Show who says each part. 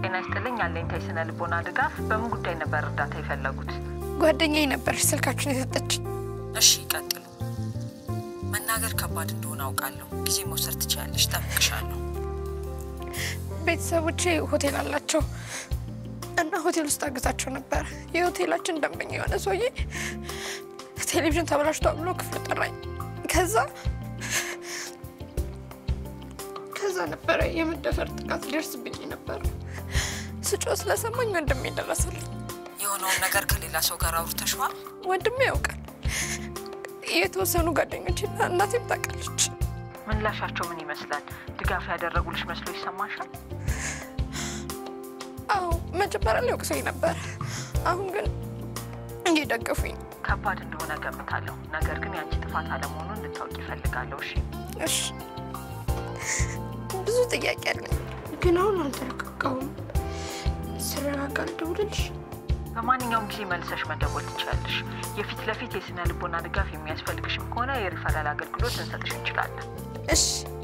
Speaker 1: ጤና ይስጥልኝ። ያለኝታ የስነ ልቦና ድጋፍ በምን ጉዳይ ነበር እርዳታ የፈለጉት?
Speaker 2: ጓደኛዬ ነበረች ስልካችን የሰጠችኝ።
Speaker 1: እሺ ይቀጥሉ። መናገር ከባድ እንደሆነ አውቃለሁ። ጊዜ መውሰድ ትችያለሽ። ጠብቅሻለሁ።
Speaker 2: ቤተሰቦቼ ሆቴል አላቸው እና ሆቴል ውስጥ አግዛቸው ነበር። የሆቴላችን ደንበኛ የሆነ ሰውዬ ቴሌቪዥን ተበላሽቷ ብሎ ክፍል ጠራኝ። ከዛ ከዛ ነበረ የመደፈር ጥቃት ሊደርስብኝ ነበር። ስጮ ስለሰማኝ ወንድሜ ደረሰልኝ።
Speaker 1: የሆነውን ነገር ከሌላ ሰው ጋር አውርተሽዋል?
Speaker 2: ወንድሜ ያውቃል። የተወሰኑ ጓደኞችና እናቴም ታውቃለች።
Speaker 1: ምላሻቸው ምን ይመስላል? ድጋፍ ያደረጉልሽ መስሎ ይሰማሻል?
Speaker 2: አዎ መጀመሪያ ላይ ወቅሰኝ ነበር። አሁን ግን እየደገፉኝ።
Speaker 1: ከባድ እንደሆነ ገምታለሁ። ነገር ግን የአንቺ ጥፋት አለመሆኑን እንድታውቂ ይፈልጋለሁ። እሺ
Speaker 2: እሺ ብዙ ጥያቄ አለኝ፣ ግን አሁን አልተረጋጋሁም። ስረጋጋ ልደውልልሽ?
Speaker 1: በማንኛውም ጊዜ መልሰሽ መደወል ትችላለሽ። የፊት ለፊት የስነ ልቦና ድጋፍ የሚያስፈልግሽም ከሆነ የሪፈራል አገልግሎት ልንሰጥሽ እንችላለን።
Speaker 2: እሺ